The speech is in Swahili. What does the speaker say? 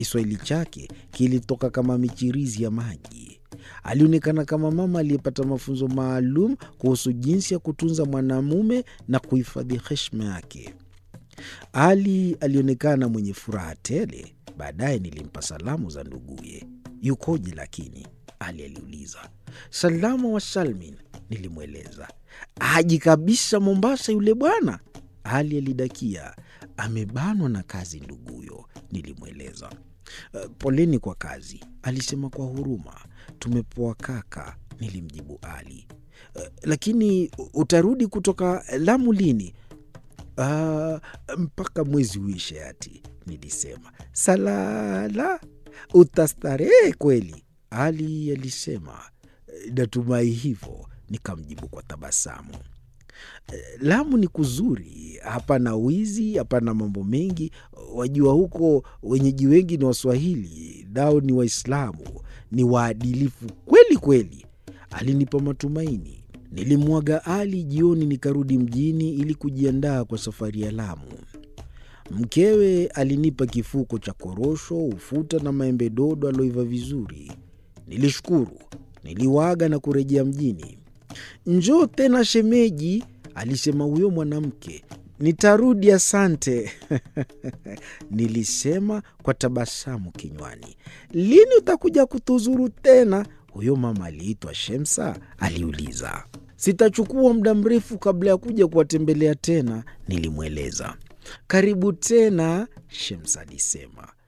Kiswahili chake kilitoka kama michirizi ya maji. Alionekana kama mama aliyepata mafunzo maalum kuhusu jinsi ya kutunza mwanamume na kuhifadhi heshima yake. Ali alionekana mwenye furaha tele. Baadaye nilimpa salamu za nduguye. Yukoje lakini? Ali aliuliza. Salama wa salmin, nilimweleza. Haji kabisa Mombasa yule bwana, Ali alidakia. Amebanwa na kazi nduguyo, nilimweleza. Uh, poleni kwa kazi, alisema kwa huruma. Tumepoa kaka, nilimjibu Ali. Uh, lakini utarudi kutoka Lamu lini? Uh, mpaka mwezi uishe ati, nilisema. Salala, utastarehe kweli, Ali alisema. Natumai hivyo, nikamjibu kwa tabasamu. Lamu ni kuzuri, hapana wizi, hapana mambo mengi. Wajua huko wenyeji wengi ni Waswahili, nao ni Waislamu, ni waadilifu kweli kweli. Alinipa matumaini. Nilimwaga Ali jioni, nikarudi mjini ili kujiandaa kwa safari ya Lamu. Mkewe alinipa kifuko cha korosho, ufuta na maembe dodo aloiva vizuri. Nilishukuru, niliwaga na kurejea mjini. Njoo tena shemeji, alisema huyo mwanamke. Nitarudi, asante nilisema kwa tabasamu kinywani. Lini utakuja kutuzuru tena? Huyo mama aliitwa Shemsa aliuliza. Sitachukua muda mrefu kabla ya kuja kuwatembelea tena, nilimweleza. Karibu tena, Shemsa alisema.